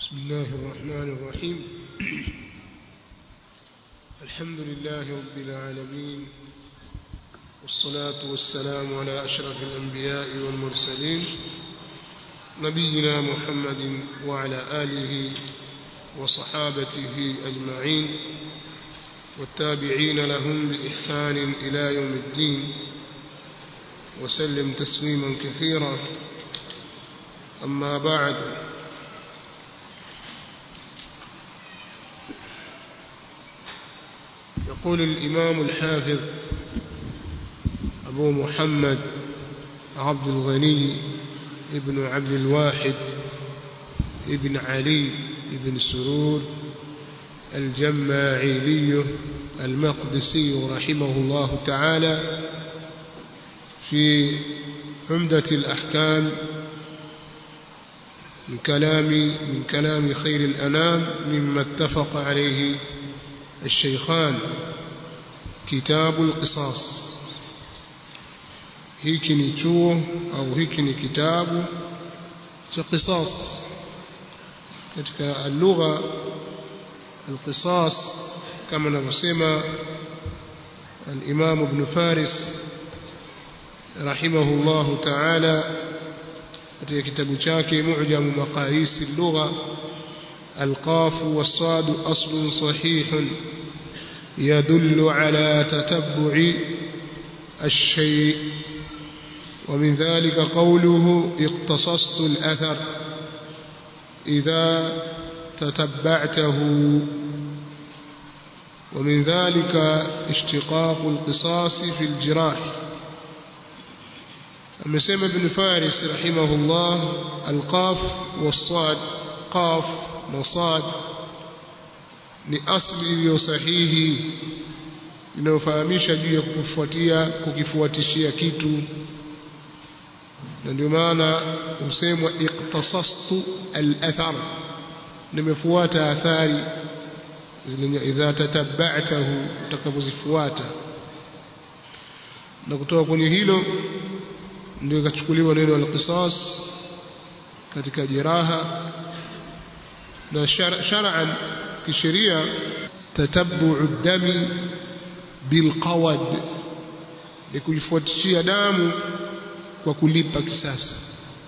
بسم الله الرحمن الرحيم الحمد لله رب العالمين والصلاة والسلام على أشرف الأنبياء والمرسلين نبينا محمد وعلى آله وصحابته أجمعين والتابعين لهم بإحسان إلى يوم الدين وسلم تسليما كثيرا أما بعد يقول الإمام الحافظ أبو محمد عبد الغني ابن عبد الواحد ابن علي ابن سرور الجماعيلي المقدسي رحمه الله تعالى في عمدة الأحكام من كلام من كلام خير الأنام مما اتفق عليه الشيخان كتاب القصاص hiki ni chuo au hiki ni kitabu cha qisas katika lugha alqisas kama anavyosema al-Imam Ibn Faris rahimahullahu ta'ala katika kitabu chake Mu'jam Maqayis al-Lugha القاف والصاد أصل صحيح يدل على تتبع الشيء ومن ذلك قوله اقتصصت الأثر إذا تتبعته ومن ذلك اشتقاق القصاص في الجراح أمسيم بن فارس رحمه الله القاف والصاد قاف وصاد ni asli iliyo sahihi inayofahamisha juu ya kufuatia kukifuatishia kitu na ndio maana husemwa iqtasastu al-athar nimefuata athari idha tatabba'tahu utakapozifuata na kutoka kwenye hilo ndio ikachukuliwa neno al-qisas katika jeraha na shar'an kisheria tatabbu'u dami bilqawad ni kuifuatishia damu kwa kulipa kisasi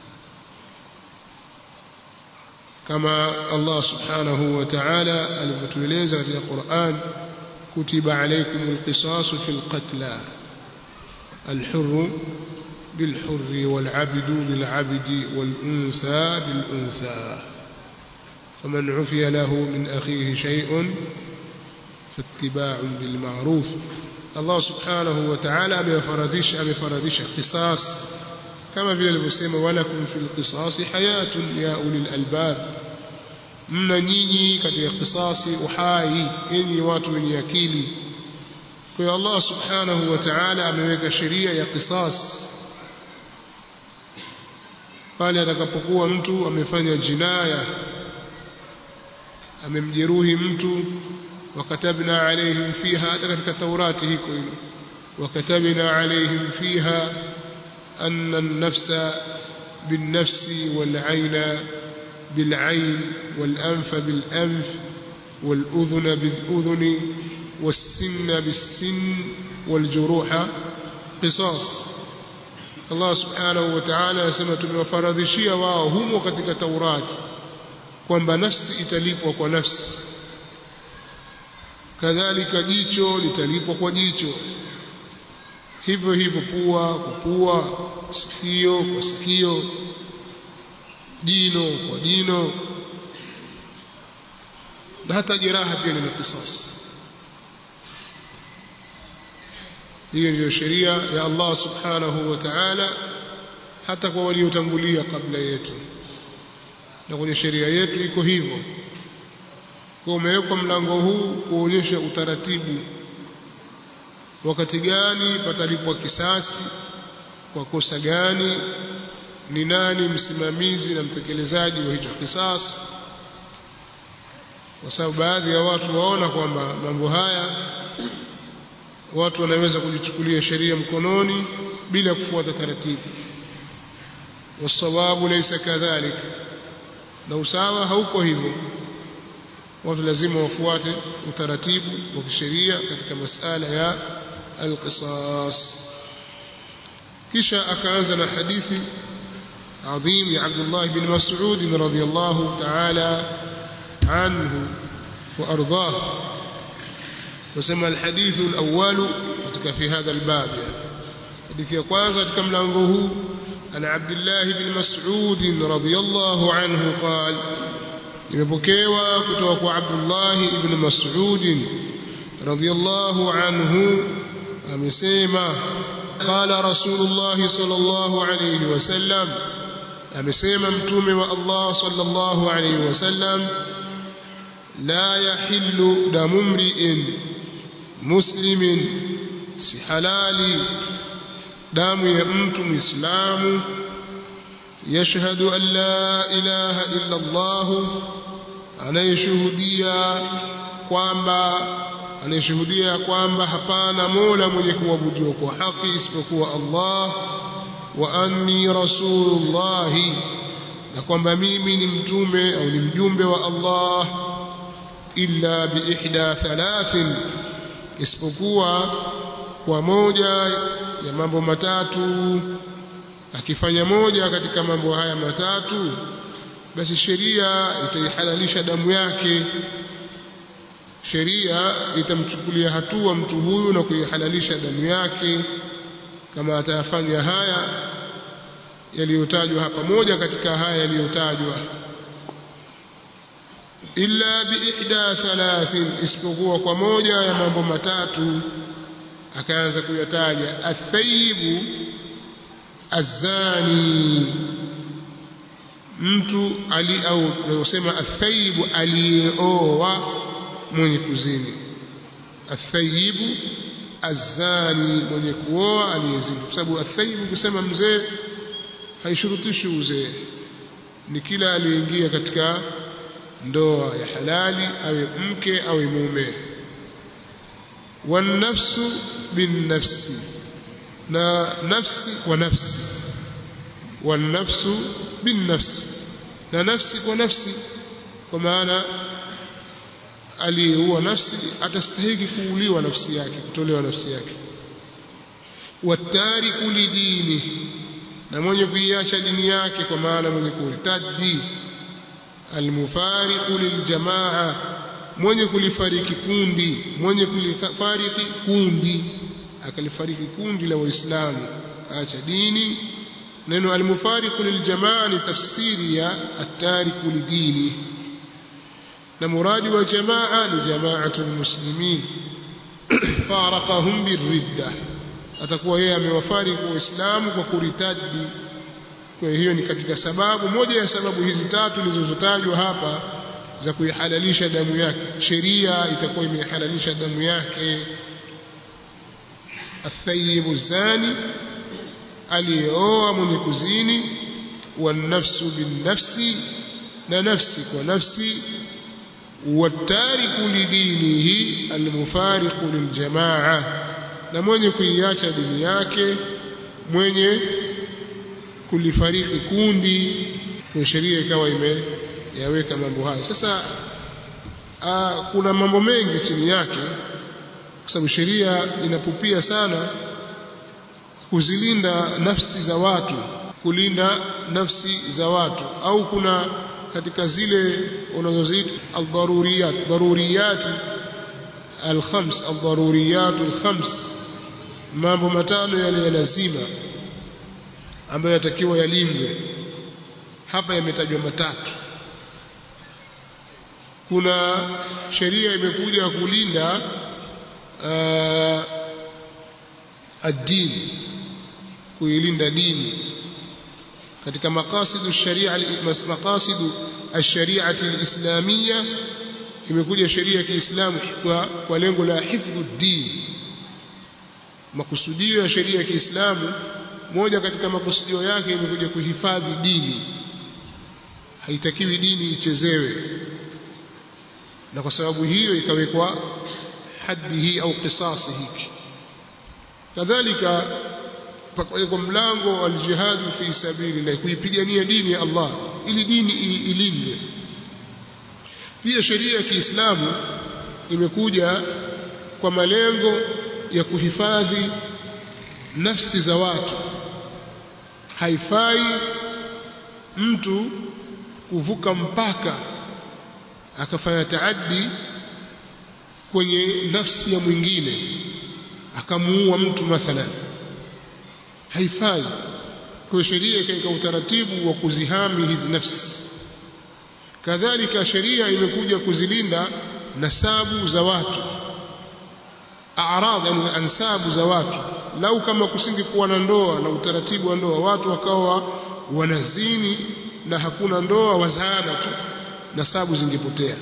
kama Allah subhanahu wa ta'ala alivyotueleza katika Qur'an kutiba alaykum alqisasu fil qatla الحر بالحر والعبد بالعبد والأنثى بالأنثى فمن عفي له من أخيه شيء فاتباع بالمعروف الله سبحانه وتعالى أمفردش أمفردش قصاص كما في المسلم ولكم في القصاص حياة يا أولي الألباب mna nyinyi katika kisasi uhai enyi watu wenye akili kwa hiyo Allah subhanahu wa ta'ala ameweka sheria ya qisas pale atakapokuwa mtu amefanya jinaya amemjeruhi mtu wakatabna alaihim fiha hata katika taurati hiko hilo wakatabna alaihim fiha anna an-nafsa bin-nafs wal-'ayna bil-'ayn wal-anfa bil-anf wal-udhuna bil-udhuni was-sinna bis-sinn wal-juruha qisas Allah subhanahu wa ta'ala anasema tumewafaradhishia wao humo katika taurati kwamba nafsi italipwa kwa nafsi kadhalika jicho litalipwa kwa jicho hivyo hivyo pua kwa pua sikio kwa sikio jino kwa jino na hata jeraha pia lina kisasi hiyo ndiyo sheria ya Allah subhanahu wa ta'ala hata kwa waliotangulia kabla yetu na kwenye sheria yetu iko hivyo kwa umewekwa mlango huu kuonyesha utaratibu wakati gani patalipwa kisasi kwa kosa gani ni nani msimamizi na mtekelezaji wa hicho kisasi kwa sababu baadhi ya watu waona kwamba mambo haya watu wanaweza kujichukulia sheria mkononi bila kufuata taratibu wasawabu laysa kadhalik na usawa hauko hivyo watu lazima wafuate utaratibu wa kisheria katika masala ya alqisas kisha akaanza na hadithi adhim ya Abdullah bin Mas'ud radhiyallahu ta'ala anhu wa ardhah وسمى الحديث الأول في هذا الباب حديث يقواز كم لانه عن عبد الله بن مسعود رضي الله عنه قال imepokewa kutoka kwa Abdullah ibn Mas'ud radhiyallahu anhu amesema qala Rasulullah sallallahu alayhi wasallam amesema mtume wa Allah sallallahu alayhi wasallam la yahillu damu mri'in muslimin si halali damu ya mtu muislamu yashhadu an la ilaha illa Allah anayeshuhudia kwamba anayeshuhudia kwamba hapana mola mwenye kuabudiwa kwa haki isipokuwa Allah wa anni rasulullah na kwamba mimi ni mtume au ni mjumbe wa Allah illa biihda thalathin isipokuwa kwa moja ya mambo matatu akifanya moja katika mambo haya matatu basi sheria itaihalalisha damu yake sheria itamchukulia hatua mtu huyu na kuihalalisha damu yake kama atayafanya haya yaliyotajwa hapa moja katika haya yaliyotajwa illa biihda thalathin isipokuwa kwa moja ya mambo matatu akaanza kuyataja athayibu azani mtu ali au tunasema athayibu aliyeoa mwenye kuzini athayibu azani mwenye kuoa aliyezini kwa sababu athayibu kusema mzee haishurutishi uzee ni kila aliyeingia katika ndoa ya halali awe mke awe mume wanafsu binnafsi na nafsi kwa nafsi wanafsu binnafsi na nafsi kwa nafsi kwa maana aliyeua nafsi atastahiki kuuliwa nafsi yake kutolewa nafsi yake watariku lidini na mwenye kuiacha dini yake kwa maana mwenye kurtadi almufariqu liljamaa mwenye kulifariki kundi mwenye kulifariki kundi akalifariki kundi la waislamu acha dini neno almufariqu liljamaa ni tafsiri ya atariku lidini na muradi wa jamaa ni jamaatu lmuslimin faraqahum birridda atakuwa yeye amewafariki waislamu kwa kuritadi kwa hiyo ni katika sababu moja ya sababu hizi tatu zilizotajwa hapa za kuihalalisha damu yake sheria itakuwa imehalalisha damu yake athayibu zani aliyeoa mwenye kuzini wanafsu binnafsi na nafsi kwa nafsi watariku lidinihi almufariqu liljamaa na mwenye kuiacha dini yake mwenye kulifariki kundi kwa sheria ikawa imeyaweka mambo hayo sasa aa, kuna mambo mengi chini yake kwa sababu sheria inapupia sana kuzilinda nafsi za watu kulinda nafsi za watu au kuna katika zile unazoziita aldharuriyat daruriyat alkhams aldharuriyat alkhams mambo matano yale ya lazima ambayo yatakiwa yalindwe hapa yametajwa matatu kuna sheria imekuja kulinda uh, ad-din kuilinda dini katika maqasidu sharia maqasidu ash-shari'ati al-islamiyya imekuja sheria ya Kiislamu kwa, kwa lengo la hifdhu din makusudio ya sheria ya Kiislamu moja katika makusudio yake imekuja kuhifadhi dini haitakiwi dini ichezewe na kwa sababu hiyo ikawekwa haddi hii au kisasi hiki kadhalika pakawekwa mlango wa aljihadu fi sabilillah kuipigania dini ya Allah ili dini ilindwe pia sheria ya Kiislamu imekuja kwa malengo ya kuhifadhi nafsi za watu haifai mtu kuvuka mpaka akafanya taaddi kwenye nafsi ya mwingine akamuua mtu mathalan haifai kwa sheria ikaweka utaratibu wa kuzihami hizi nafsi kadhalika sheria imekuja kuzilinda nasabu za watu a'rad yani ansabu za watu lau kama kusingekuwa na ndoa na utaratibu wa ndoa watu wakawa wanazini na hakuna ndoa wazaana tu nasabu zingepotea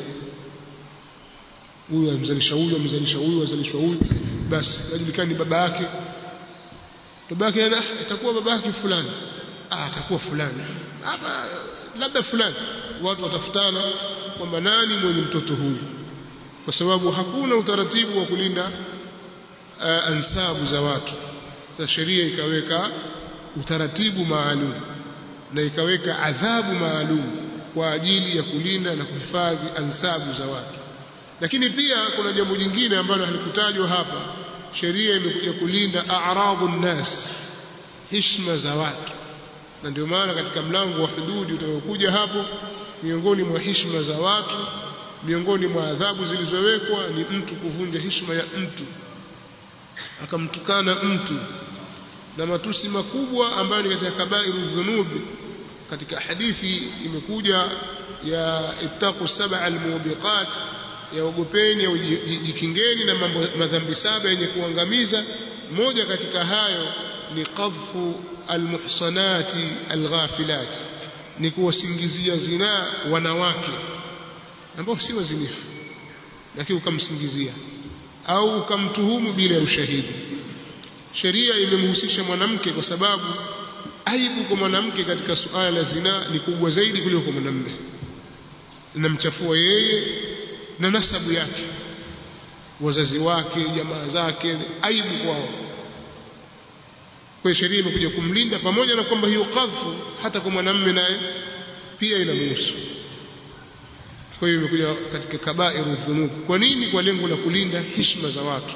huyu amzalisha huyu amzalisha huyu azalishwa huyu basi ajulikani baba yake baba yake ana itakuwa baba yake fulani ah atakuwa fulani hapa labda fulani watu watafutana kwamba nani mwenye mtoto huyu kwa sababu hakuna utaratibu wa kulinda uh, ansabu za watu sasa sheria ikaweka utaratibu maalum na ikaweka adhabu maalum kwa ajili ya kulinda na kuhifadhi ansabu za watu lakini pia kuna jambo jingine ambalo halikutajwa hapa sheria imekuja kulinda a'radhu nnas heshima za watu na ndio maana katika mlango wa hududi utakokuja hapo miongoni mwa heshima za watu miongoni mwa adhabu zilizowekwa ni mtu kuvunja heshima ya mtu akamtukana mtu na matusi makubwa ambayo ni katika kabairu dhunubi katika hadithi imekuja ya ittaqu sab'a almubiqat ya ogopeni au jikingeni na mambo madhambi saba yenye kuangamiza moja katika hayo ni qadhfu almuhsanati alghafilat ni kuwasingizia zinaa wanawake ambao si wazinifu lakini ukamsingizia au ukamtuhumu bila ya ushahidi sheria imemhusisha mwanamke kwa sababu aibu kwa mwanamke katika suala la zinaa ni kubwa zaidi kuliko kwa mwanamume inamchafua yeye na nasabu yake wazazi wake jamaa zake aibu kwao kwa sheria imekuja kumlinda pamoja na kwamba hiyo kadhfu hata kwa mwanamume naye pia inamhusu kwa hiyo imekuja katika kabairu dhunub kwa nini kwa lengo la kulinda heshima za watu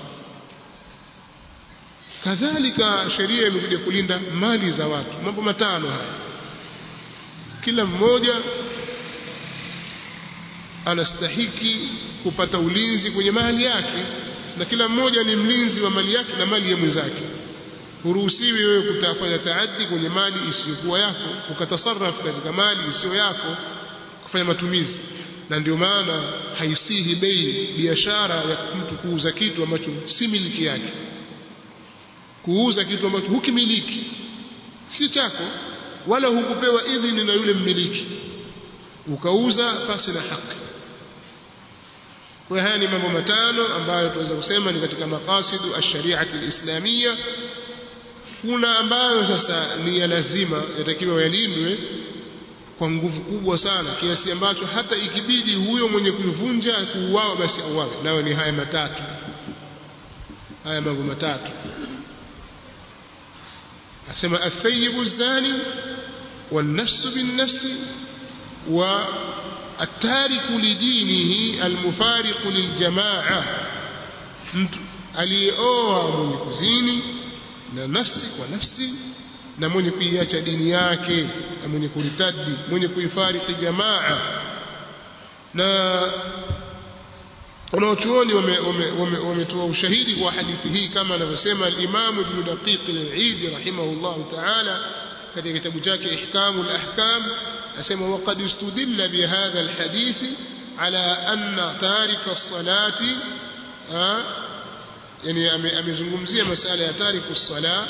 kadhalika sheria imekuja kulinda mali za watu mambo matano haya kila mmoja anastahiki kupata ulinzi kwenye mali yake na kila mmoja ni mlinzi wa mali yake na mali ya mwenzake huruhusiwi wewe kutafanya taaddi kwenye mali isiyokuwa yako ukatasarraf katika mali isiyo yako kufanya matumizi na ndio maana haisihi bei biashara ya mtu kuuza kitu ambacho si miliki yake kuuza kitu ambacho hukimiliki si chako wala hukupewa idhini na yule mmiliki ukauza pasi na haki kwa haya ni mambo matano ambayo tunaweza kusema ni katika maqasidu ash-shari'ati al-islamiyya kuna ambayo sasa ni ya lazima yatakiwa yalindwe kwa nguvu kubwa sana kiasi ambacho hata ikibidi huyo mwenye kuivunja kuuawa basi auawe nayo ni haya matatu haya mambo matatu asema athayibu zani والنفس بالنفس والتارك لدينه المفارق للجماعة mtu aliyeoa mwenye kuzini na nafsi kwa nafsi na mwenye kuiacha dini yake na mwenye kuritadi mwenye kuifariki jamaa na wanaochuoni wametoa ushahidi kwa hadithi hii kama anavyosema al-Imam Ibn Daqiq al-Eid rahimahullah ta'ala katika kitabu chake Ihkamu al-Ahkam asema waqad istudilla bihadha al-hadith ala anna tarika as-salati yani amezungumzia masala ya tariku as-salah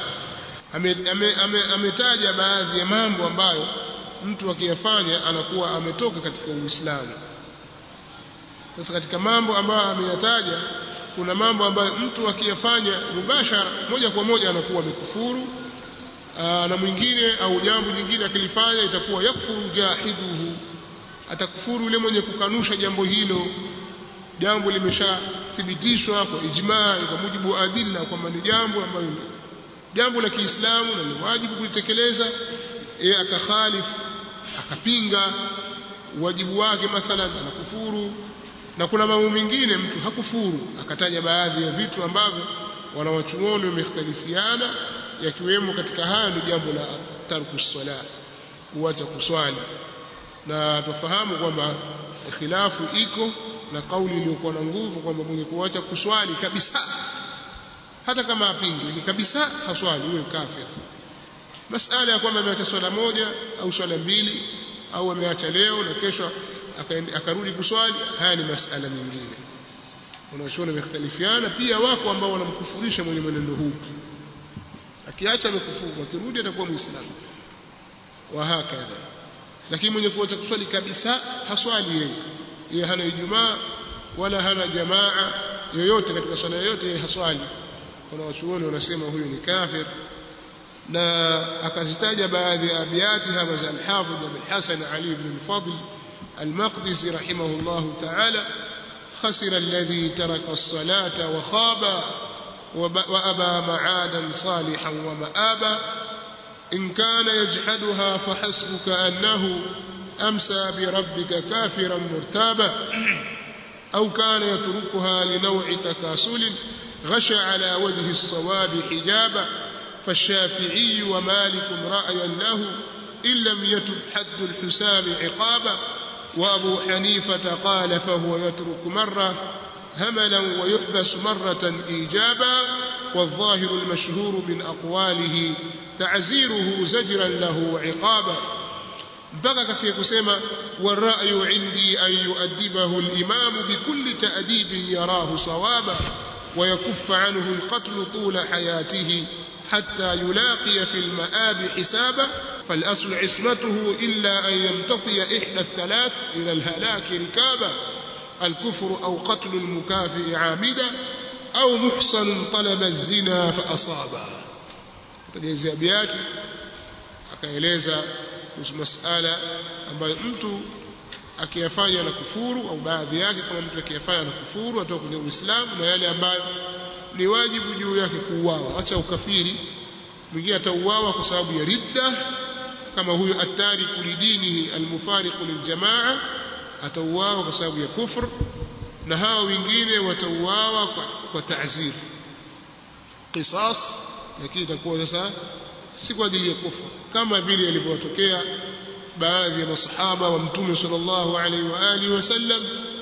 ametaja baadhi ya mambo ambayo mtu akiyafanya anakuwa ametoka katika Uislamu. Sasa katika mambo ambayo ameyataja kuna mambo ambayo mtu akiyafanya mubashara moja kwa moja anakuwa amekufuru na mwingine au jambo jingine akilifanya itakuwa yakfuru jahiduhu atakufuru yule mwenye kukanusha jambo hilo jambo limeshathibitishwa kwa ijmaa kwa mujibu wa adilla kwamba ni jambo ambalo jambo la Kiislamu na ni wajibu kulitekeleza yeye akakhalifu akapinga wajibu wake mathalan anakufuru na kuna mambo mengine mtu hakufuru akataja baadhi ya vitu ambavyo wanawachuoni wamekhtalifiana yakiwemo katika haya ni jambo la tarku sala kuacha kuswali na tufahamu kwamba khilafu iko na kauli iliyokuwa na nguvu kwamba mwenye kuacha kuswali kabisa hata kama apingi kabisa haswali huyo kafir masala ya kwamba ameacha swala moja au swala mbili au ameacha leo na kesho akarudi kuswali haya ni masala mengine wanachuoni wamekhtalifiana pia wako ambao wanamkufurisha mwenye mwenendo huu akiacha amekufuru akirudi atakuwa muislamu wa hakadha lakini mwenye kuacha kuswali kabisa haswali yeye yeye hana ijumaa wala hana jamaa yoyote katika swala yoyote yeye haswali wanawachuoni wanasema huyu ni kafir na akazitaja baadhi ya abiyati hapa za al-Hafidh Abul Hasan Ali ibn al-Fadl al-Maqdisi rahimahullah ta'ala خسر الذي ترك الصلاة وخاب وأبى معادا صالحا ومآبا إن كان يجحدها فحسبك أنه أمسى بربك كافرا مرتابا أو كان يتركها لنوع تكاسل غشى على وجه الصواب حجابا فالشافعي ومالك رأيا له إن لم يتب حد الحسام عقابا وأبو حنيفة قال فهو يترك مرة هملا ويحبس مرة إيجابا والظاهر المشهور من أقواله تعزيره زجرا له وعقابا mpaka kafia kusema warayu indi an yuaddibahu limamu bikulli taadibin yarahu sawaba ويكف عنه القتل طول حياته حتى يلاقي في المآب حسابا فالأصل عصمته إلا أن يمتطي إحدى الثلاث إلى الهلاك ركابا الكفر أو قتل المكافئ عامدا أو محصن طلب الزنا فأصابا تجيزي أبياتي akaeleza kuhusu masala ambayo mtu akiyafanya na kufuru au baadhi yake kama mtu akiyafanya na kufuru atoka kwenye Uislamu na yale ambayo ni wajibu juu yake kuuawa acha ukafiri mwingine atauawa kwa sababu ya ridda kama huyo atariku lidinihi almufariqu liljamaa atauawa kwa sababu ya kufr na hawa wengine watauawa kwa, kwa ta'zir qisas lakini itakuwa sasa si kwa ajili ya kufur kama vile ilivyotokea baadhi ya masahaba wa mtume sallallahu alaihi wa alihi wasallam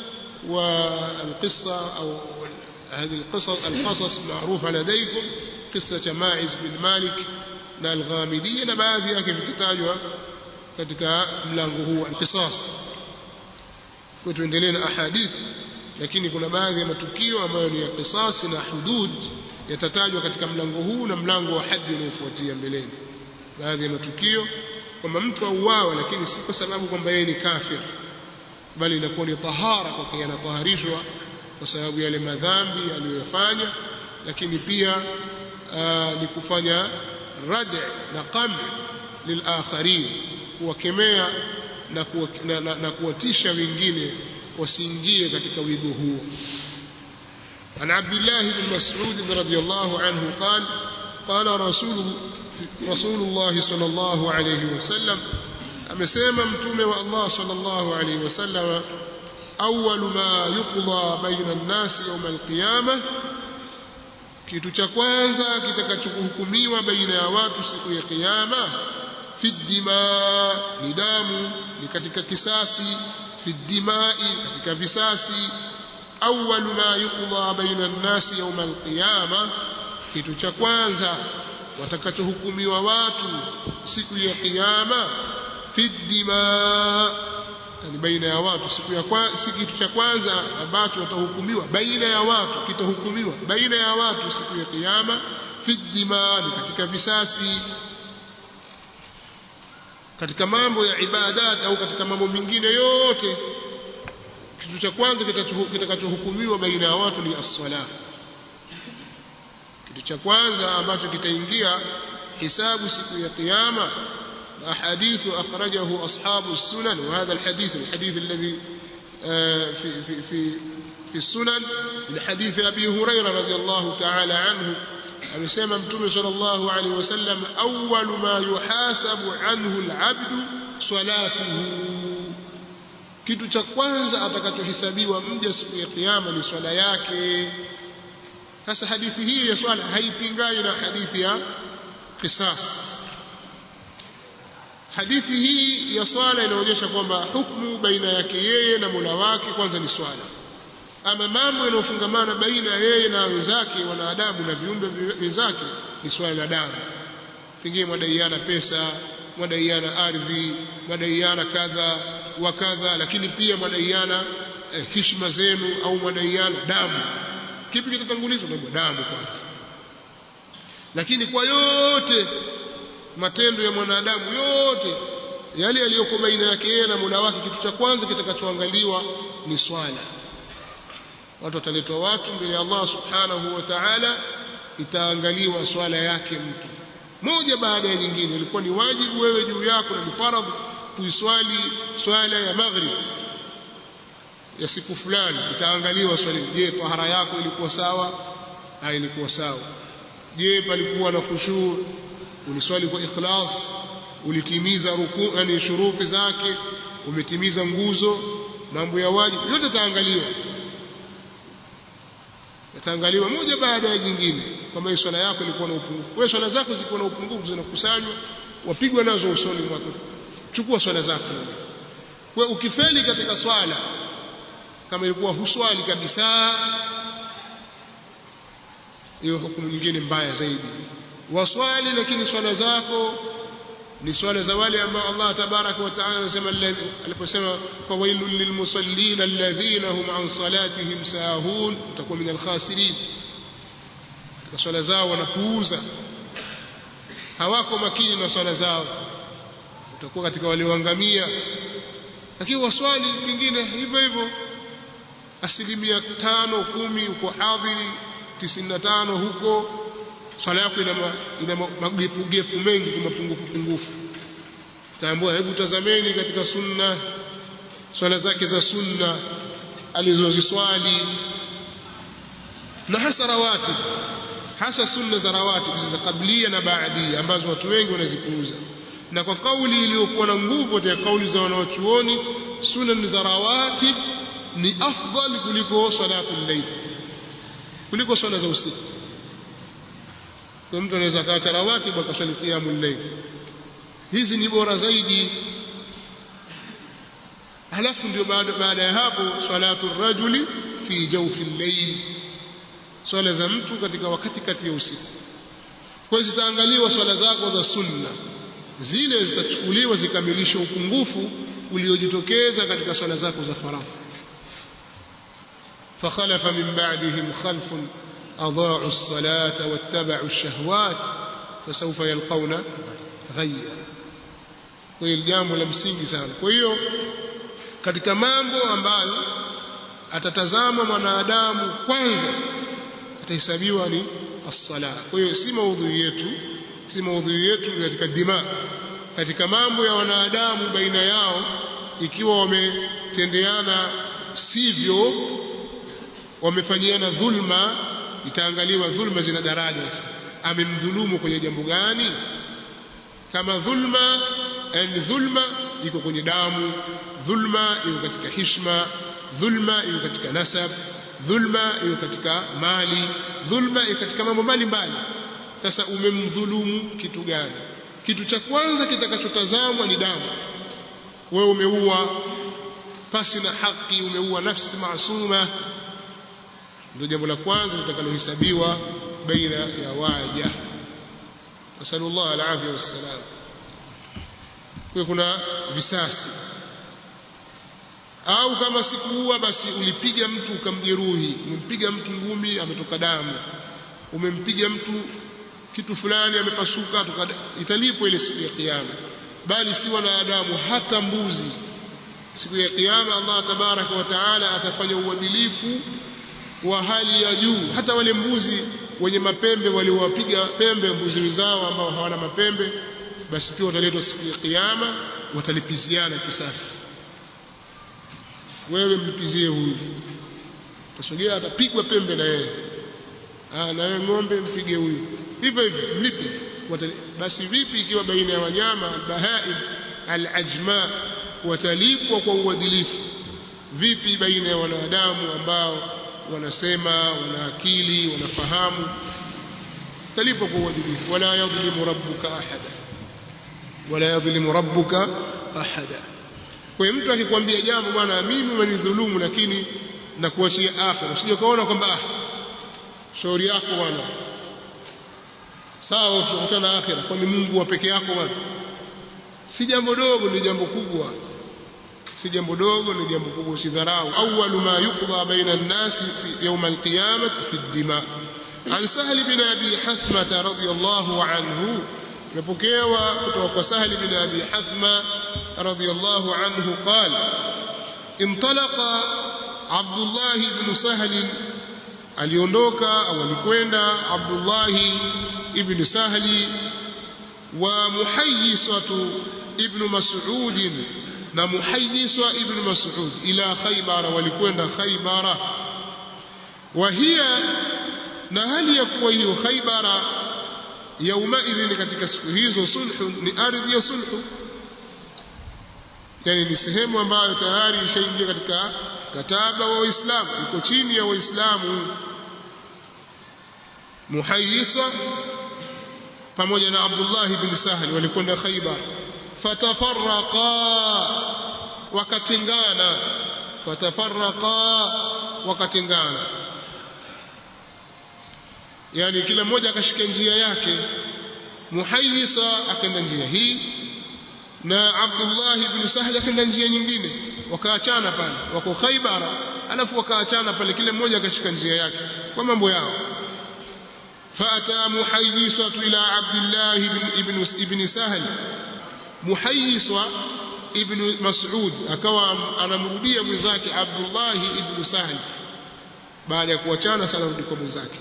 والقصة أو هذه القصص القصص معروفة لديكم قصة ماعز بن مالك na alghamidiyya na baadhi yake vikitajwa katika mlango huu alqisas kwa tuendelee na ahadith lakini kuna baadhi ya matukio ambayo ni ya qisas na hudud yatatajwa katika mlango huu na mlango wa haji unaofuatia mbeleni baadhi ya matukio kwamba mtu auawa lakini si kwa sababu kwamba yeye ni kafir bali inakuwa ni tahara kwa kuwa anataharishwa kwa sababu yale madhambi aliyoyafanya lakini pia ni kufanya rad na qam lilakharin kuwakemea na, kuwa, na, na, na kuwatisha wengine wasiingie katika wigo huo عن عبد الله بن مسعود رضي الله عنه قال قال رسول رسول الله صلى الله عليه وسلم amesema mtume wa Allah sallallahu alayhi wasallam awwal ma yuqda baina an-nas yawm al-qiyamah kitu cha kwanza kitakachohukumiwa baina ya watu siku ya kiyama fi dima ni damu ni katika kisasi fi dimai katika visasi awwal ma yuqda baina an-nas yawm al-qiyamah kitu cha kwanza watakachohukumiwa watu siku ya kiyama fi dima yani baina ya watu siku ya kwa, si kitu cha kwanza ambacho watahukumiwa baina ya watu kitahukumiwa baina ya watu siku ya kiyama fi dima ni katika visasi katika mambo ya ibadat au katika mambo mengine yote kitu cha kwanza kitakachohukumiwa baina ya watu ni as-sala kitu cha kwanza ambacho kitaingia hisabu siku ya kiyama أحاديث أخرجه أصحاب السنن وهذا الحديث الحديث الذي في في في في السنن من حديث أبي هريرة رضي الله تعالى عنه أمسيما متوم صلى الله عليه وسلم أول ما يحاسب عنه العبد swalatuhu kitu cha kwanza atakachohesabiwa mja siku ya kiyama ni swala yake sasa hadithi hii ya swala haipingani na hadithi ya qisas hadithi hii ya swala inaonyesha kwamba hukmu baina yake yeye na Mola wake kwanza ni swala ama mambo yanayofungamana baina yeye na wenzake wanadamu na viumbe wenzake ni swala la damu pengine mwadaiana pesa mwadaiana ardhi mwadaiana kadha wa kadha lakini pia mwadaiana eh, heshima zenu au mwadaiana damu kipi kitatangulizwa damu kwanza lakini kwa yote matendo ya mwanadamu yote yale yaliyoko baina yake yeye na Mola wake kitu cha kwanza kitakachoangaliwa ni swala watu wataletwa watu mbele ya Allah subhanahu wa ta'ala itaangaliwa swala yake mtu moja baada ya nyingine ilikuwa ni wajibu wewe juu yako na ni faradhi kuiswali swala ya maghrib ya siku fulani itaangaliwa swali je tahara yako ilikuwa sawa au ilikuwa sawa je palikuwa na khushu uliswali kwa ikhlas ulitimiza ruku yani shuruti zake umetimiza nguzo mambo ya wajibu yote taangaliwa yataangaliwa moja baada ya jingine kama swala yako ilikuwa na upungufu wewe swala zako zilikuwa na upungufu zinakusanywa wapigwa nazo usoni mwako chukua swala zako kwa ukifeli katika swala kama ilikuwa huswali kabisa hiyo hukumu nyingine mbaya zaidi waswali lakini swala zako ni swala za wale ambao Allah tabaraka wa taala anasema aliposema fawailul lilmusallin alladhina hum an salatihim sahun utakuwa min alkhasirin katika swala zao wanapuuza hawako makini na swala zao utakuwa katika walioangamia lakini waswali pengine hivyo hivyo asilimia tano kumi uko hadhiri tisini na tano huko swala yako ina, ma, ina magepugepu mengi kwa mapungufu pungufu tambua hebu tazameni katika sunna swala zake za sunna alizoziswali na hasa rawatib hasa sunna za rawatib za kablia na baadia ambazo watu wengi wanazipuuza na kwa kauli iliyokuwa na nguvu katika kauli za wanawachuoni sunan za rawatib ni afdal kuliko salatul layl kuliko swala za usiku kwa mtu anaweza kaacha rawatib akaswali qiyamul layl hizi ni bora zaidi halafu ndio baada baada ya hapo salatu rajuli fi jawfi layl swala za mtu katika wakati kati ya usiku kwa hiyo zitaangaliwa swala zako za sunna zile zitachukuliwa zikamilishe upungufu uliojitokeza katika swala zako za faradhi فخلف من بعدهم خلف أضاعوا الصلاة واتبعوا الشهوات فسوف يلقون غيا kwa hiyo jambo la msingi sana kwa hiyo katika mambo ambayo atatazama mwanadamu kwanza atahesabiwa ni as-sala kwa hiyo si maudhui yetu si maudhui yetu katika dima katika mambo ya wanadamu baina yao ikiwa wametendeana sivyo wamefanyiana dhulma itaangaliwa dhulma zina daraja amemdhulumu kwenye jambo gani kama dhulma yani dhulma iko kwenye damu dhulma iko katika hishma dhulma iko katika nasab dhulma iko katika mali dhulma iko katika mambo mbalimbali sasa umemdhulumu kitu gani kitu cha kwanza kitakachotazamwa ni damu wewe umeua pasi na haki umeua nafsi maasuma ndio jambo la kwanza litakalohesabiwa baina ya waja nasallallahu alafia wassalam kwa kuna visasi au kama sikuua basi ulipiga mtu ukamjeruhi umempiga mtu ngumi ametoka damu umempiga mtu kitu fulani amepasuka italipwa ile siku ya kiyama bali si wanadamu hata mbuzi siku ya kiyama Allah tabaraka wa taala atafanya uadilifu wa hali ya juu hata wale mbuzi wenye mapembe waliowapiga pembe mbuzi wenzao ambao hawana mapembe basi pia wataletwa siku ya kiyama watalipiziana kisasi wewe mlipizie huyu tasogea atapigwa pembe na yeye ah na yeye ng'ombe mpige huyu hivyo hivyo mlipe basi vipi ikiwa baina ya wanyama bahaim al-ajma watalipwa kwa uadilifu vipi baina ya wanadamu ambao wanasema wana akili wanafahamu talipwa kwa uadilifu wala yadhlimu rabbuka ahada wala yadhlimu rabbuka ahada kwa hiyo mtu akikwambia jambo bwana mimi umenidhulumu lakini nakuachia akhira usije ukaona kwamba ah shauri yako bwana sawa tutakutana akhira kwani Mungu wa peke yako bwana si jambo dogo ni jambo kubwa si jambo dogo ni jambo kubwa usidharau awwalu ma yuqda baina an-nas fi yawm al-qiyamah fi ad-dima an sahl bin abi hathma radiyallahu anhu imepokewa kutoka kwa sahl bin abi hathma radiyallahu anhu qala intalaqa abdullah ibn sahl aliondoka au alikwenda abdullah ibn sahli wa muhayyisatu ibn mas'ud na muhayyiswa ibn mas'ud ila khaybara walikwenda khaybara wa hiya na hali ya kuwa hiyo khaybara yaumaidhin katika siku hizo sulhu ni ardhi ya sulhu yani ni sehemu ambayo tayari ishaingia katika kataba wa waislamu iko chini ya waislamu muhayyisa pamoja na abdullah ibn sahli walikwenda khaybar fatafarraqa wakatengana fatafarraqa wakatengana yani kila mmoja akashika njia yake muhayyisa akaenda njia hii na Abdullah ibn Sahal akaenda njia nyingine wakaachana pale wako Khaibara alafu wakaachana pale kila mmoja akashika njia yake kwa mambo yao فأتى محيصة إلى عبد الله بن ابن ابن سهل محيصة ابن مسعود akawa anamrudia mwenzake Abdullah ibn Sahal baada ya kuachana sana rudi kwa mwenzake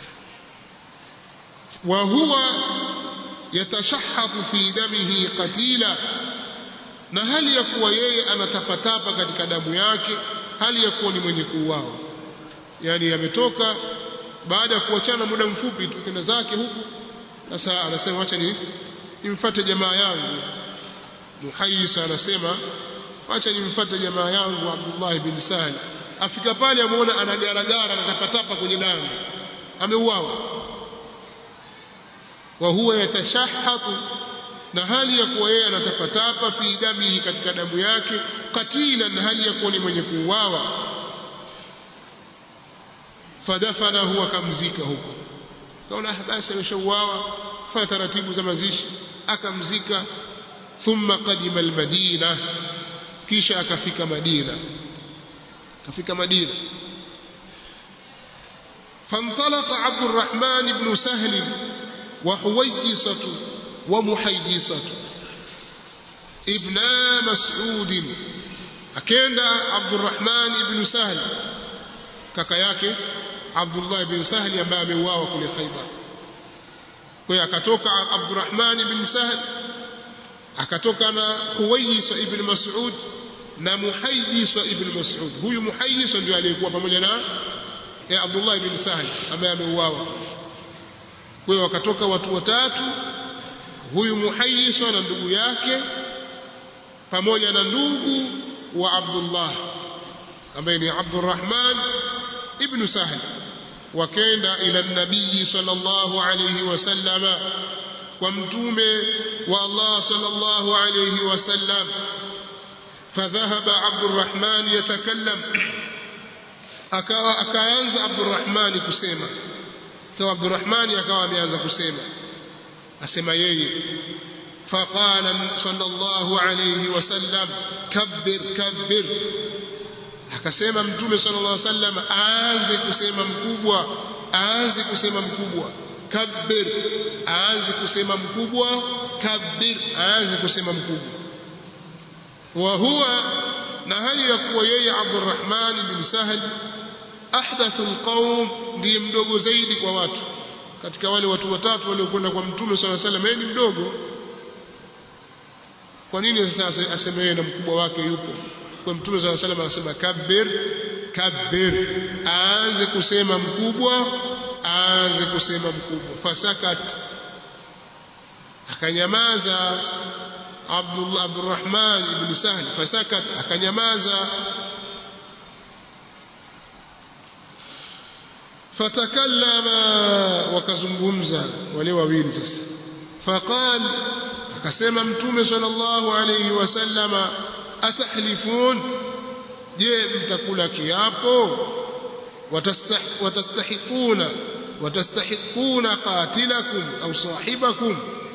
wa huwa yatashahhafu fi damihi qatila na hali ya kuwa yeye anatapatapa katika damu yake hali ya kuwa ni mwenye kuuawa yani ametoka baada ya kuachana muda mfupi tu kenda zake huku sasa anasema acha ni nimfuate jamaa yangu muhayisa anasema acha nimfuate jamaa yangu Abdullah bin Sahal afika pale amuona anagaragara anatapatapa kwenye damu ameuawa wa huwa yatashahhatu na hali ya kuwa yeye anatapatapa fi damihi katika damu yake katila na hali ya kuwa ni mwenye kuuawa fadafanahu akamzika huko kaona basi ameshauawa fanya taratibu za mazishi akamzika thumma qadima almadina kisha akafika madina akafika madina فانطلق عبد الرحمن بن سهل وحويصة ومحيصة ابن مسعود أكيد عبد الرحمن بن سهل kaka yake Abdullah bin Sahli ambaye ameuawa kule Khaibar. Kwa hiyo akatoka Abdurrahman bin Sahl akatoka na Huwayis ibn Mas'ud na Muhayyis ibn Mas'ud. Huyu Muhayyis ndio aliyekuwa pamoja na ya Abdullah bin Sahl ambaye ameuawa. Kwa hiyo wakatoka watu watatu, huyu Muhayyis na ndugu yake pamoja na ndugu wa Abdullah ambaye ni Abdurrahman ibn Sahl wakaenda ila nabii sallallahu alayhi wasallama kwa mtume wa Allah sallallahu alayhi wasallam فذهب عبد الرحمن يتكلم akawa akaanza Abdurrahman kusema kwa Abdurrahman akawa ameanza kusema asema yeye فقال صلى الله عليه وسلم كبر كبر akasema mtume sallallahu alaihi wasallam aanze kusema mkubwa aanze kusema mkubwa kabbir aanze kusema mkubwa kabbir aanze kusema mkubwa wa huwa na hali ya kuwa yeye Abdurrahman bin Sahal ahdathu alqaum ndiye mdogo zaidi kwa watu katika wale watu watatu waliokwenda kwa mtume sallallahu alaihi wasallam yeye ni mdogo kwa nini sasa aseme yeye na mkubwa wake yupo kwa mtume swalla salam anasema kabbir kabbir aanze kusema mkubwa aanze kusema mkubwa fasakat akanyamaza Abdullah Abdurrahman ibn Sahl fasakat akanyamaza fatakallama wakazungumza wale wawili sasa faqal akasema mtume sallallahu alayhi wasallama atahlifun je mtakula kiapo watastahiquna watastahiquna qatilakum au sahibakum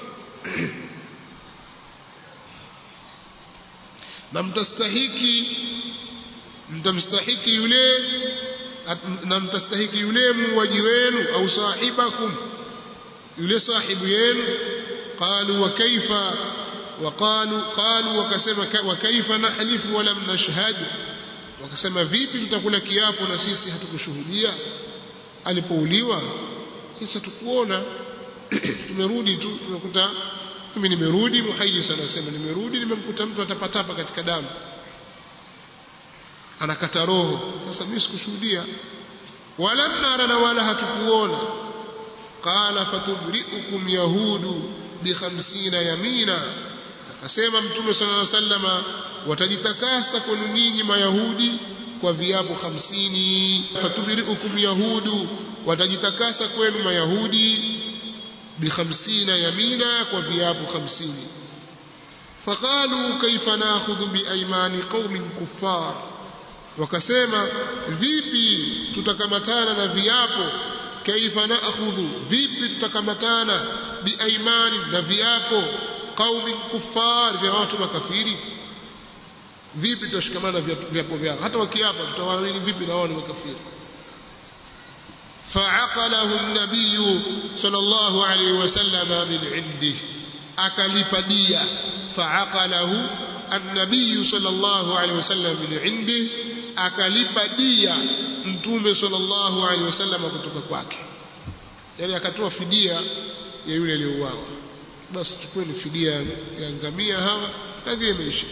na mtastahiki mtamstahiki yule na mtastahiki yule muuaji wenu au sahibakum yule sahibu yenu qalu wa kaifa وقالوا قالوا wakasema wa kaifa nahlifu wa lam nashhad wakasema vipi tutakula kiapo na sisi hatukushuhudia alipouliwa sisi hatukuona tumerudi tu tumekuta mimi nimerudi muhayyis anasema nimerudi nimemkuta mtu atapatapa katika damu anakata roho sasa mimi sikushuhudia wala nara na wala hatukuona qala fatubriukum yahudu bi 50 yamina akasema mtume sallallahu alaihi wasallama watajitakasa kwenu nyinyi mayahudi kwa viapo hamsini fatubiriukum yahudu watajitakasa kwenu mayahudi bikhamsina yamina kwa viapo hamsini faqalu kaifa nakhudhu biaimani qaumin kuffar wakasema vipi tutakamatana na viapo kaifa nakhudhu vipi tutakamatana biaimani na viapo qaumin kuffar vya watu makafiri vipi tutashikamana viapo vyao hata wakiapa tutawaamini vipi na wao ni makafiri فعقله النبي صلى الله عليه وسلم من عنده أكلف دية فعقله النبي صلى الله عليه وسلم من عنده أكلف دية متومه صلى الله عليه وسلم kutoka kwake yani akatoa fidia ya yule aliyeuawa basi chukueni fidia ya ngamia hawa kadhi imeisha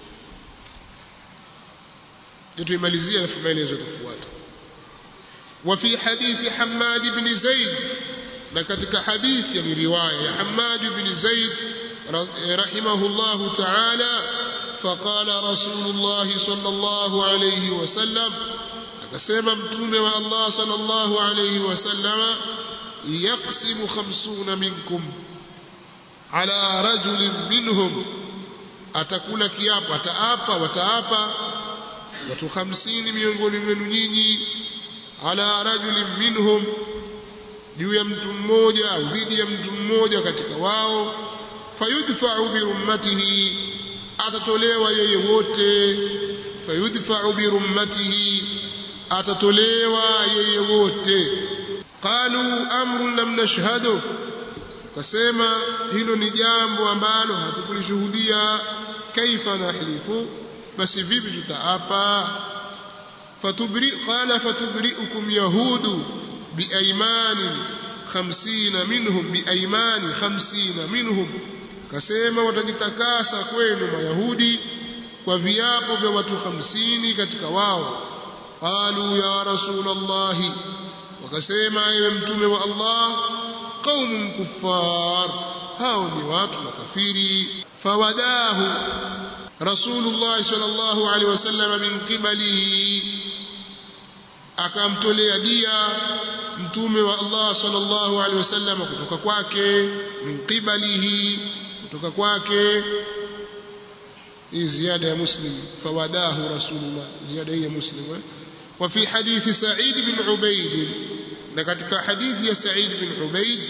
ndio tuimalizie alafu maelezo yatafuata وفي حديث حماد بن زيد لكتك حديث يعني رواية حماد بن زيد رحمه الله تعالى فقال رسول الله صلى الله عليه وسلم akasema mtume wa Allah sallallahu alayhi wasallama yaqsimu khamsuna minkum ala rajulin minhum atakula kiapo ataapa wataapa watu 50 miongoni mwenu nyinyi ala rajulin minhum juu ya mtu mmoja au dhidi ya mtu mmoja katika wao fayudfa'u bi rummatihi atatolewa yeye wote fayudfa'u bi rummatihi atatolewa yeye wote qalu amrun lam nashhadu kasema hilo ni jambo ambalo hatukulishuhudia kaifa nahlifu basi vipi tutaapa فتبرئ قال فتبرئكم يهود بأيمان خمسين منهم بأيمان خمسين منهم كسيما وتجتكاسا kwenu mayahudi kwa viapo vya watu 50 katika wao qalu ya rasulullah wakasema ewe mtume wa Allah qaumun kuffar hao ni watu makafiri fawadahu rasulullah sallallahu alaihi wasallam min qibalihi akamtolea dia mtume wa Allah sallallahu alaihi wasallam kutoka kwake min qibalihi kutoka kwake hii ziada ya muslim fawadahu rasulullah ziada hii ya muslim eh? wa fi hadithi sa'id bin ubaid na katika hadithi ya sa'id bin ubaid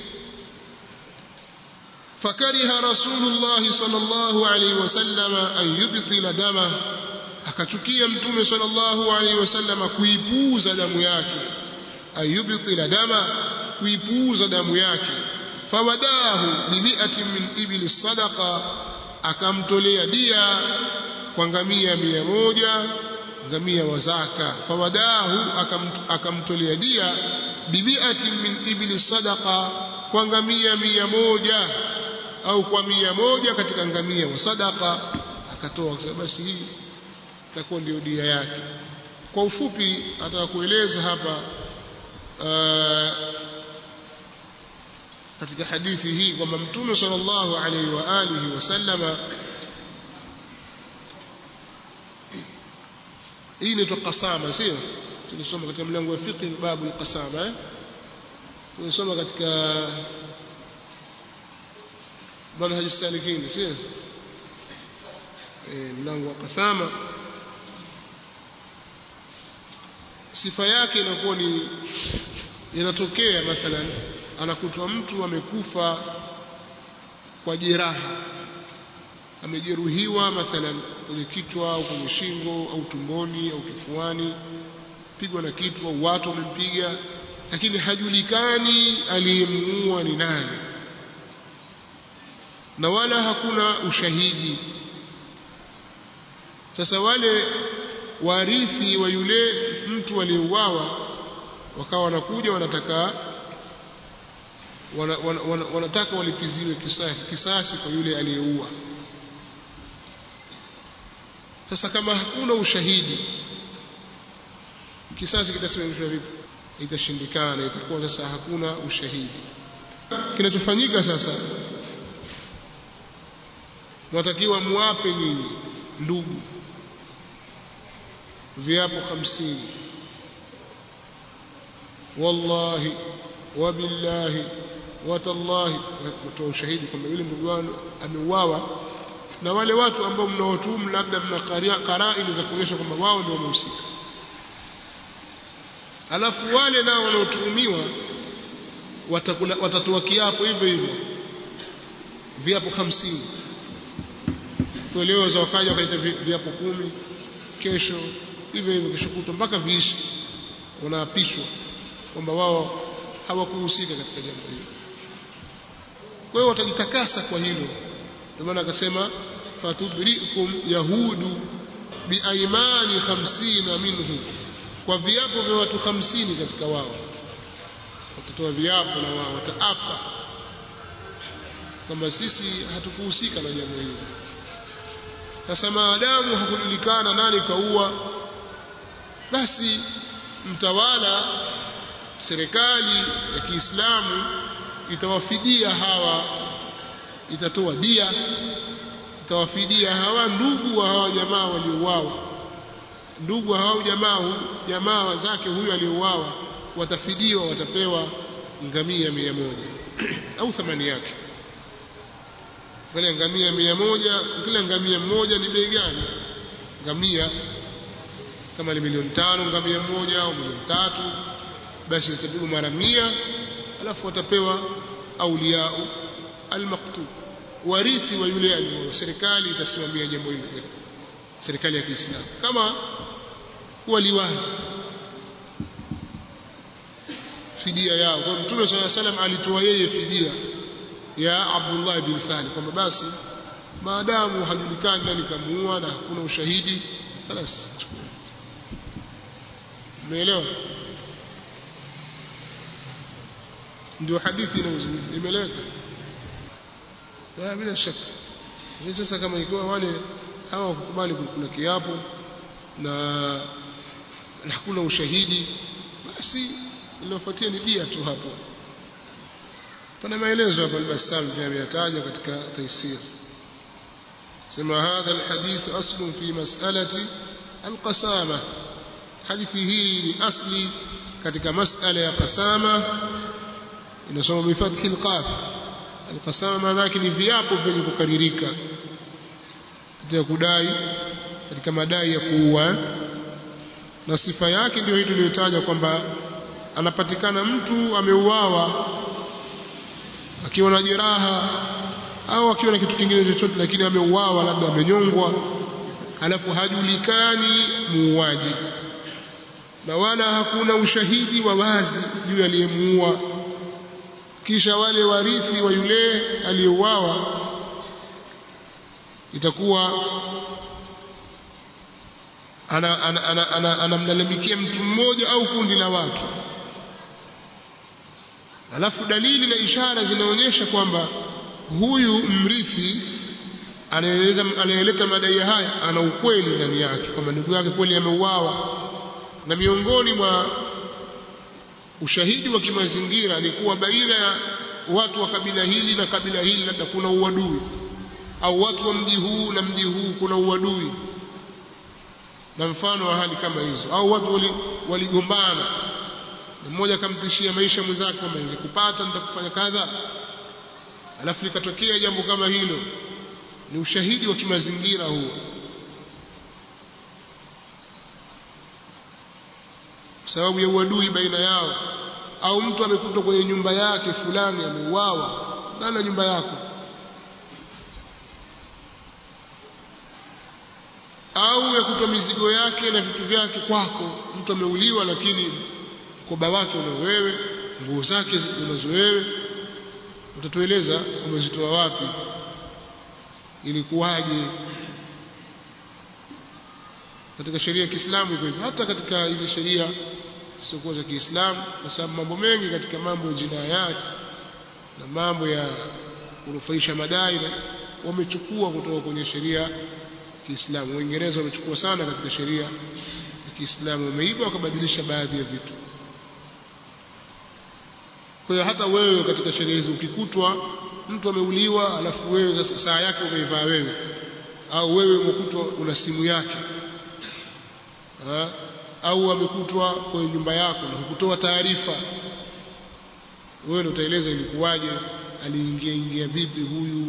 فكره رسول الله صلى الله عليه وسلم أن يبطل دمه akachukia mtume sallallahu alaihi wasallam kuipuuza damu yake ayubtila dama kuipuuza damu yake fawadahu bimi'atin min ibli sadaqa akamtolea dia kwa ngamia mia moja ngamia wa zaka fawadahu akamtolea dia bimi'atin min ibli sadaqa kwa ngamia mia moja au kwa mia moja katika ngamia wa sadaqa akatoa basi hii itakuwa ndio dia yake kwa ufupi ataka kueleza hapa uh, katika hadithi hii kwamba mtume sallallahu alaihi wa alihi wasallama hii inaitwa qasama sio tulisoma katika mlango wa fiqh babu alqasama eh tulisoma katika manhaj salikin sio eh mlango wa qasama sifa yake inakuwa ni inatokea mathalan anakutwa mtu amekufa kwa jeraha amejeruhiwa mathalan kwenye kichwa au kwenye shingo au tumboni au kifuani pigwa na kitu au watu wamempiga lakini hajulikani aliyemuua ni nani na wala hakuna ushahidi sasa wale warithi wa yule mtu aliyeuawa wakawa wanakuja wanataka wana, wana, wana, wanataka walipiziwe kisasi, kisasi kwa yule aliyeua sasa kama hakuna ushahidi kisasi kitasimamishwa vipi itashindikana itakuwa sasa hakuna ushahidi kinachofanyika sasa mwatakiwa muwape nyinyi ndugu viapo hamsini wallahi wabillahi watallahi kutoa ushahidi kwamba yule ndugu wanu ameuawa na wale watu ambao mnaotuhumu labda mna karaini za kuonyesha kwamba wao ndio wamehusika alafu wale nao wanaotuhumiwa watatoa kiapo hivyo hivyo viapo hamsini leo za wakaja wakaleta viapo kumi kesho hivyo hivyo kesho kutwa mpaka viishi wanaapishwa kwamba wao hawakuhusika katika jambo hilo kwa hiyo watajitakasa kwa hilo ndio maana akasema fatudrikum yahudu biaimani hamsina minhu kwa viapo vya watu hamsini katika wao watatoa viapo na wao wataapa kwamba sisi hatukuhusika na jambo hilo sasa maadamu hakujulikana nani kaua basi mtawala serikali ya Kiislamu itawafidia hawa itatoa dia itawafidia hawa ndugu wa hawa jamaa waliouawa ndugu wa hawa jamaa jamaa zake huyu aliyouawa watafidiwa watapewa ngamia mia moja au thamani yake wale ngamia mia moja kila ngamia mmoja ni bei gani ngamia kama ni milioni tano ngamia mmoja au milioni tatu basi zitapigwa mara mia alafu watapewa auliyau almaktub warithi wa yule aliyeoa serikali itasimamia jambo hilo serikali ya Kiislamu kama waliwaza fidia yao kwa mtume swalla salam alitoa yeye fidia ya Abdullah bin Salim kwamba basi maadamu hajulikani nani kamuua na hakuna ushahidi basi umeelewa ndio hadithi inayozungumza imeleka bila shaka sasa kama ikiwa wale hawa wakukubali kukula kiapo na hakuna ushahidi basi linalofuatia ni dia tu hapo pana maelezo hapa al-Bassam pia ameyataja katika taisir sema hadha alhadith aslu fi mas'alati alqasama hadithi hii ni asli katika mas'ala ya qasama inasoma bifathi alqaf alqasama maana yake ni viapo vyenye kukaririka katika kudai katika madai ya kuua na sifa yake ndio hii tuliyotaja kwamba anapatikana mtu ameuawa akiwa na jeraha au akiwa na kitu kingine chochote lakini ameuawa labda amenyongwa alafu hajulikani muuaji na wala hakuna ushahidi wa wazi juu aliyemuua kisha wale warithi wa yule aliyeuawa itakuwa anamlalamikia mtu mmoja au kundi la watu alafu dalili na ishara zinaonyesha kwamba huyu mrithi anayeleta madai haya ana ukweli ndani yake kwamba ndugu yake kweli ameuawa na miongoni mwa ushahidi wa kimazingira ni kuwa baina watu wa kabila hili na kabila hili labda kuna uadui au watu wa mji huu na mji huu kuna uadui na mfano wa hali kama hizo au watu waligombana wali mmoja akamtishia maisha mwenzake kwamba nikikupata nitakufanya kadha alafu likatokea jambo kama hilo ni ushahidi wa kimazingira huo kwa sababu ya uadui baina yao au mtu amekutwa kwenye nyumba yake fulani ameuawa ndani ya nyumba yako au yakutwa mizigo yake na vitu vyake kwako mtu ameuliwa lakini mkoba wake una wewe nguo zake unazo wewe utatueleza umezitoa wapi ilikuwaje katika sheria ya Kiislamu iko hivyo hata katika hizi sheria zisizokuwa za Kiislamu kwa sababu mambo mengi katika mambo ya jinayat na mambo ya kunufaisha madai wamechukua kutoka kwenye sheria ya Kiislamu Uingereza wamechukua sana katika sheria ya Kiislamu wameiba wakabadilisha baadhi ya vitu kwa hiyo hata wewe katika sheria hizi ukikutwa mtu ameuliwa alafu wewe saa yake umeivaa wewe au wewe umekutwa una simu yake ha? au amekutwa kwenye nyumba yako na hukutoa taarifa wewe ndio utaeleza ilikuwaje aliingia ingia vipi huyu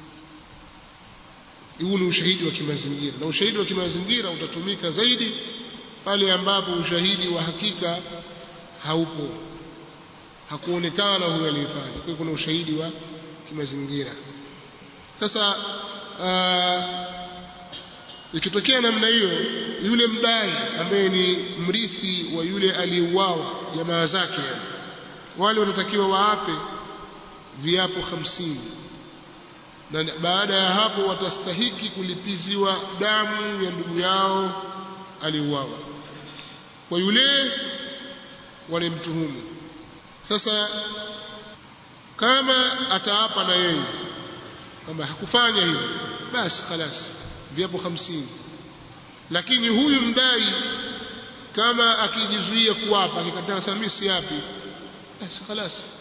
huu ni ushahidi wa kimazingira na ushahidi wa kimazingira utatumika zaidi pale ambapo ushahidi wa hakika haupo hakuonekana huyo aliyefanya kwa hiyo kuna ushahidi wa kimazingira sasa ikitokea namna hiyo yule mdai ambaye ni mrithi wa yule aliyeuawa jamaa zake wale wanatakiwa waape viapo hamsini na baada ya hapo watastahiki kulipiziwa damu ya ndugu yao aliyeuawa kwa yule walimtuhumu sasa kama ataapa na yeye kwamba hakufanya hivyo basi khalas viapo hamsini lakini huyu mdai kama akijizuia kuapa akikataa samisi yapi basi khalas